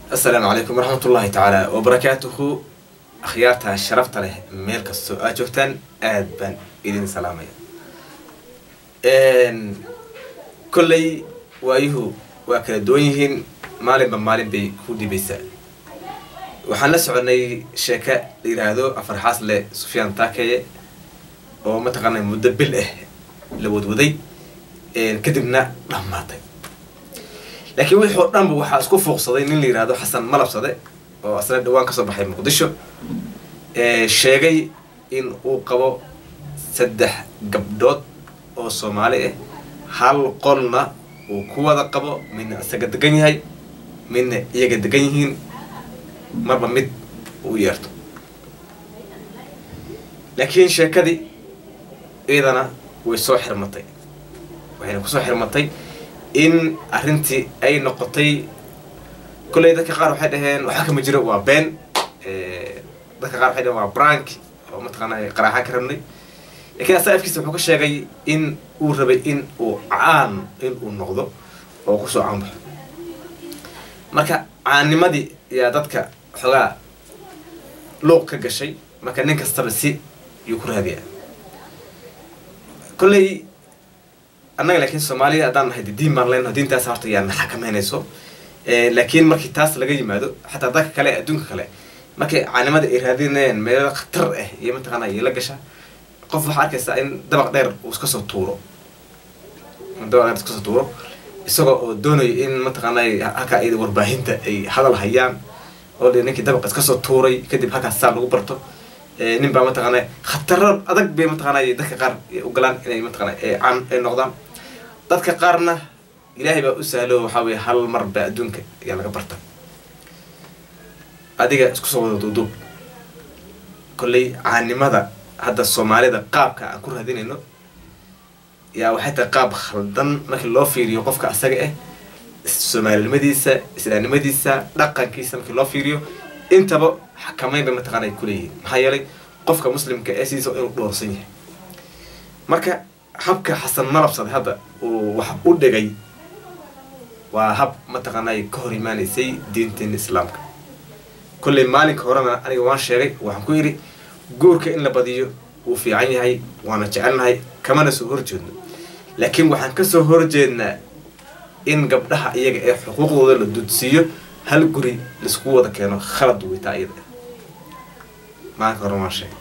asalaamu calaykum waraxmatullaahi tacaala wabarakaatuhu akhyaarta sharafta leh meel kastoo aad joogtaan aad baan idin salaamaya kolley waayuhu waa kala duwan yihiin maalinba maalin bay ku dhibaysaa waxaan la soconay sheeka la yidhaahdo afarxaas leh sufyaan taakeye oo mataqaanaa muddo bil ah la wadwaday kadibna dhammaatay laakiin wixii oo dhanba waxaa isku fuuqsaday nin la yihahdo xasan malabsade oo asna dhawaan kasoo baxay muqdisho sheegay in uu qabo saddex gabdhood oo soomaali ah hal qolna uu ku wada qabo midna isaga degan yahay midna iyaga degan yihiin marba mid uu yeerto laakiin sheekadii iyadana way soo xirmatay waxayna kusoo xirmatay in arrintii ay noqotay kolley dadka qaar waxay dhaheen waxaa kama jiro waa been dadka qaar waxay dhaheen waa brank oo mataqaanaa qaraaxaan ka rabnay lakiin asaa afkiisa wuxuu ka sheegay in uu rabay in uu caan in uu noqdo oo kusoo caanbaxo marka caannimadii yaa dadka xoogaa luuq ka gashay marka nin kastaba si yuu ku raadiyaa kolley annaga laakiin soomaaliya haddaan nahay diin baan leenaho diintaas horta yaa na xakameynayso laakiin markii taas laga yimaado xataa dadka kale adduunka kale markay caanimada ay raadinayaan meelo khatar ah iyo mataqaana iyo la gasha qof waxaa arkaysaa in dabaq dheer uu iska soo tuuro dabaq dheer iska soo tuuro isagoo oo doonayo in mataqaana halkaa iyada warbaahinta ay hadal hayaan oo de ninkii dabaq iska soo tuuray kadib halkaas saa lagu barto nin baa mataqaana khataro adag bay mataqaana dadka qaar ugalaan inay mataqaana caan ay noqdaan dadka qaarna ilaahay baa u sahlo waxaa weye hal mar baa adduunka ayaa laga barta adiga isku soo wada duuduub kolley caanimada hadda soomaalida qaabka aan ku raadinayno yaa waxay tahay qaab khaldan markii loo fiiriyo qofka asaga ah soomaalinimadiisa islaamnimadiisa dhaqankiisa markii loo fiiriyo intaba xakameyn bay mataqaana ay kuleeyihiin maxaa yeelay qofka muslimka ee sidiisa inuu dhoorsan yahay marka habka xasan malabsade hadda uu wax u dhigay waa hab mataqaanay ka hor imaanaysay diinteena islaamka kolley maalinka horena aniga waan sheegay waxaan ku yidhi guurka in la badiyo wuu fiican yahay waana jecelnahay kamana soo horjeedno laakiin waxaan kasoo horjeednaa in gabdhaha iyaga ee xuquuqdooda la dudsiiyo hal guri laisku wada keeno khalad weytaa iyada maalinka hore waan sheegay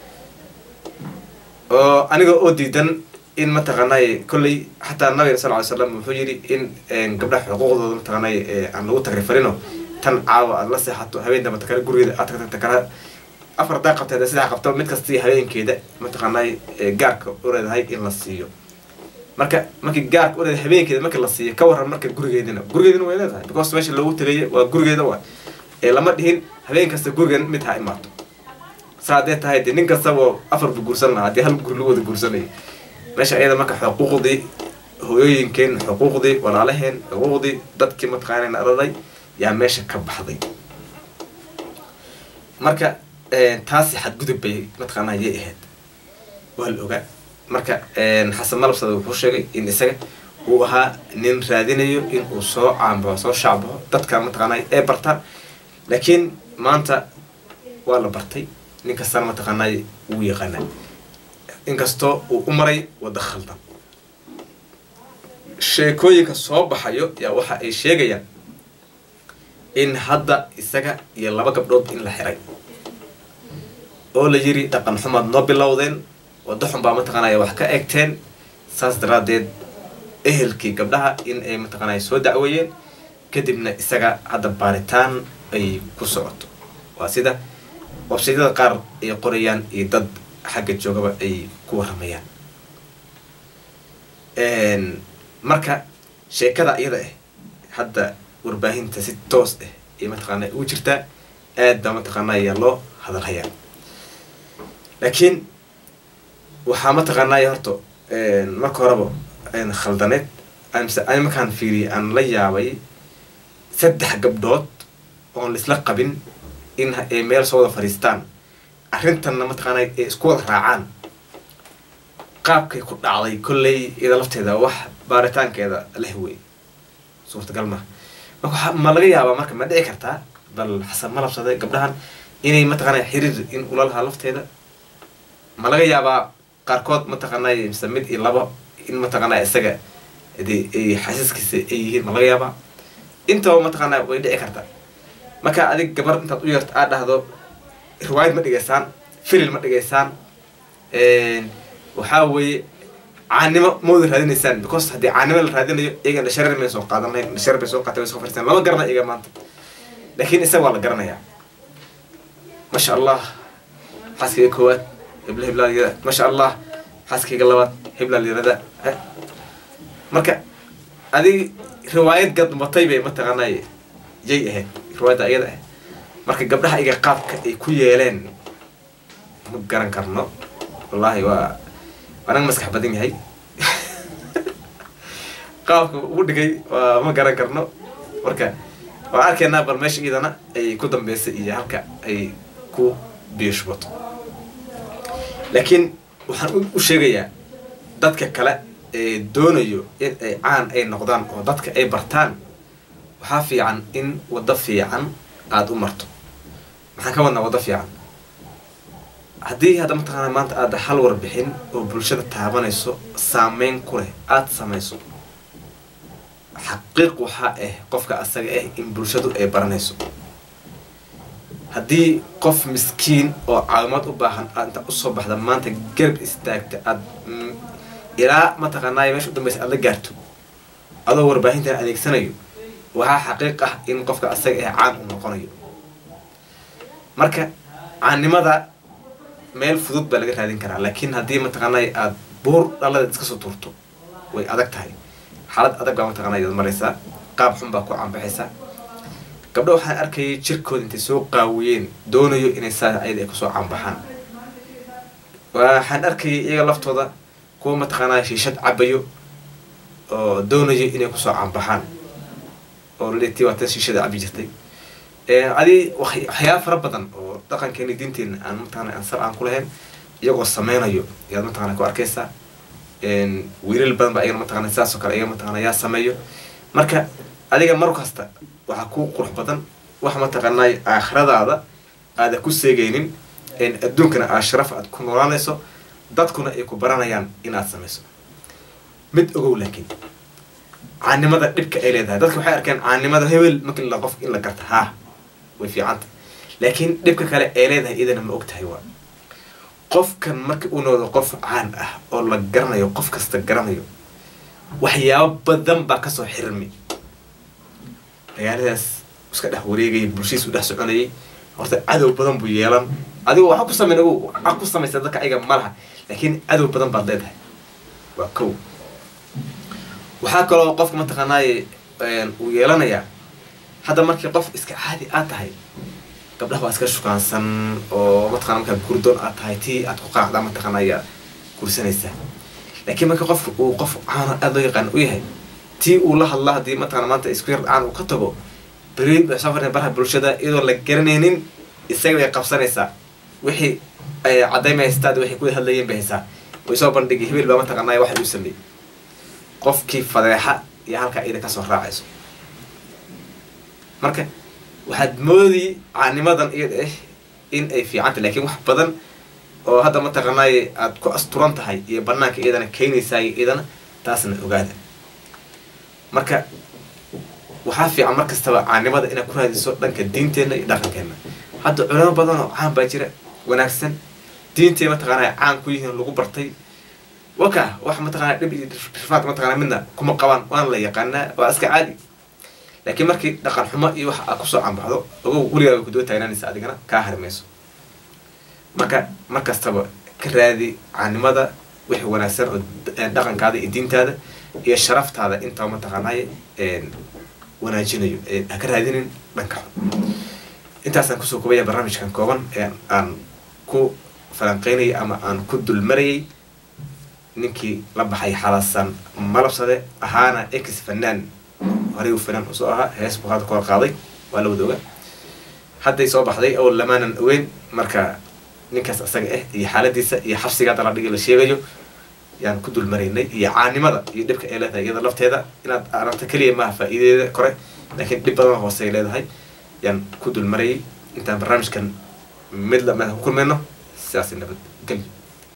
oo aniga oo diidan in mataqaanay kolley xataa nabiga sal ly slam wuxuu yidhi in gabdhaha xuquuqdooda mataqaanay aan lagu tagrifarino tan caawa aad la seexato habeen damba takale gurigeeda aad tagta takala afar daa qabteed saddex qabto mid kastii habeenkeeda mataqaanay gaarka u leedahay in la siiyo marka markii gaarka u leedahay habeenkeeda marka la siiyo ka waran marka gurigeedina gurigeedina way leedahay because meesha loogu tegaya waa gurigeeda waa ee lama dhihin habeen kasta gurigeeda mid ha imaato saa haddee tahay dee nin kastaba afar bu guursan lahaa haddii hal guri lagu wada guursanaya meesha ayada marka xuquuqdii hooyooyinkeen xuquuqdii walaalaheen xuquuqdii dadkii mataqaana araday yaa meesha ka baxday marka taasi xadgudub bay mataqaana yay ahayd waa la ogaa marka xasan malabsada wuxuu sheegay in isaga uu ahaa nin raadinayo in uu soo caanbaxo soo shaacbaxo dadka mataqaana ee bartaan laakiin maanta waa la bartay nin kastana mataqaana wuu yaqaanaa inkastoo uu u maray wadda khaldan sheekooyinka soo baxayo yaa waxa ay sheegayaan in hadda isaga iyo laba gabdhood in la xiray oo la yiri dhaqan xumaad noo bilowdeen waddo xun baa mataqaanaya wax ka egteen saas daraaddeed ehelkii gabdhaha in ay mataqaanaya soo dacweeyeen kadibna isaga hadda baaritaan ay ku socoto waa sida wabsaydyada qaar ay qorayaan iyo dad xagga joogaba ay ku waramayaan marka sheekada iyada ah hadda warbaahinta si toos ah ay mataqaana ugu jirtaa aad baa mataqaana ayaa loo hadalhayaa laakiin waxaa mataqaanay horta marka horeba khaldaneed mise ani markaan fiiriyay aan la yaabay saddex gabdhood oon laisla qabin in ay meel soo wada fadhiistaan arrintanna mataqaana ay isku wada raacaan qaabkay ku dhacday kolley iyada lafteeda wax baaritaankeeda leh wey suurtagal maha marka ma laga yaabaa marka ma dhici kartaa bal xasan malabsade gabdhahan inay mataqaanaa xiriir in ula lahaa lafteeda ma laga yaabaa qaarkood mataqaanay mise mid iyo labo in mataqaanaa isaga de ay xasiiskiisa ay yihiin ma laga yaabaa intaba mataqaanaa way dhici kartaa marka adig gabar intaad u yeerto aad dhahdo riwaayad ma dhigaysaan filil ma dhigaysaan waxaa weeye caanimo mawda raadinaysaan because haddii caanimo la raadinayo iyaga dhashareer may soo qaadan lahayn dhashareer bay soo qaatay way soo fariistaan lama garana iyaga maanta laakiin isaga waa la garanayaa masha allah xaaskayga koowaad hebla hebla yirada masha allah xaaskayga labaad hebla yirada marka adig riwaayad gadmatay bay mataqaanay yay ahayd riwaayadda iyada ah marka gabdhaha iga qaabka ay ku yeeleen ma garan karno wallaahi waa anaga maskax badan yahay qaabka ugu dhigay waa ma garan karno marka waan arkaynaa bal meesha iyadana ay ku dambeysay iyo halka ay ku biyoshbato laakiin waxaan u sheegayaa dadka kale ee doonayo in ay caan ay noqdaan oo dadka ay bartaan waxaa fiican in waddo fiican aada u marto maxaan ka wadnaa waddo fiican haddii hadda mataqaana maanta aada hal warbixin oo bulshada taabanayso saameyn ku leh aada samayso xaqiiq waxaa ah qofka asaga ah in bulshadu ay baranayso haddii qof miskiin oo caawimaad u baahan aad inta usoo baxda maanta garab istaagta aada ilaa mataqaanaayo meesha u dambaysa aada la gaarto adoo warbaahintan adeegsanayo waxaa xaqiiq ah in qofka asaga ah caan u noqonayo marka caannimada meel fudud baa laga raadin karaa laakiin haddii mataqaanay aada buur dhalada iska soo tuurto way adag tahay xaalad adag baa mataqaanay ad maraysaa qaab xun baa ku caanbaxaysaa gabdho waxaan arkayay jirkooda intay soo qaawiyeen doonayo inay saa ayada ay kusoo caanbaxaan waxaan arkayay iyaga laftooda kuwa mataqaanaa shiishad cabayo oo doonayo inay kusoo caanbaxaan oo laleetii waa tan shiishada cabi jirtay adi waxyaaba fara badan oo dhaqankeena diinteena aan mataqana aan sal aan ku lahayn iyagoo sameynayo ayaad mataqana ku arkaysaa wiilal badan ba ayagana mataqana sidaas oo kale ayaga mataqana yaa sameeyo marka adiga mar kasta waxaa ku qurux badan wax mataqanay aakhiradaada aada ku seegaynin adduunkana aa sharaf aad ku noolaanayso dadkuna ay ku baranayaan inaad samayso mid ogow laakiin caanimada dhibka ay leedahay dadka waxay arkeen caanimada hebel marki la qof in la garta haa way fiicanta laakiin dhibka kale ay leedahay idana ma og tahay waa qofkan marka uu noqdo qof caan ah oo la garanayo qof kasta garanayo waxyaabo badan baa kasoo xirmi magaaladaas iska dhex wareegayay bulshadiis u dhex soconayay horta cadow badan buu yeelan adigo waxa ku sameyn ogow waxa ku samaysa dadka ayaga ma laha laakiin cadow badan baad leedahay waa kow waxaa kaloo qofka mataqaanaaye uu yeelanayaa hadda markii qof iska caadi aad tahay gabdhaha waa iska shukaansan oo mataqana markaa gurdoon aad tahay tii aad ku qaacdaa mataqana ayaa gursanaysaa laakiin marka qofka uu qof caano aada loo yaqaan u yahay tii uu la hadla haddii mataqana maanta isku yar dhacaan uu ka tago beri safar baraha bulshada iyadoo la garanaynin isaga bay qabsanaysaa wixii ay caddaymay haystaad waxay ku hadlayeen bay haysaa way soo bandhigi hebel baa mataqanaya waxa uu sameeyey qofkii fadeexa iyo halkaa ida kasoo raacayso marka waxaad moodi caanimadan iyada ah in ay fiicanta lakiin wax badan oo hadda mataqanaaye aada ku asturan tahay iyo banaanka iyadana keenaysaay iyadana taasna ogaada marka waxaa fiican mar kastaba caanimada inaad ku raadiso dhanka diinteenna iyo dhaqankeena hadda culamo badan oo caan baa jira wanaagsan diintee mataqaanaa caan ku yihiin lagu bartay waka wax mataqana dhib iyo rifaad mataqana midna kuma qabaan waana la yaqaanaa waa iska caadi laakiin markii dhaqan xumo iyo wax aad kusoo cambaxdo ogow weligaa way kuduwa taagnaanaysa adigana kaa harimayso marka mar kastaba ka raadi caanimada wixii wanaagsan oo dhaqankaada iyo diintaada iyo sharaftaada intaba mataqaanaaye wanaajinayo ha ka raadinin dhanka xun intaasaan kusoo kobaya barnaamijkan kooban ee aan ku falanqeynayay ama aan ku dulmarayay ninkii la baxay xalasan malabsade ahaana ex fanaan horey uu fanaan usoo ahaa hees buu hadda kor qaaday waa la wada oga hadday soo baxday oo lamaanan ogeyn marka ninkaas isaga ah iyo xaaladiisa iyo xabsiga hadda la dhigi la sheegayo yaan ku dulmaraynay iyo caanimada iyo dhibka ay leedahay iyada lafteeda inaad aragto keliya maaha faa'iideeda kore laakiin dhib badan hoose ay leedahay yaan ku dul marayay intaan barnaamijkan mid lamid ku kulmayno sidaasi nabad gelyo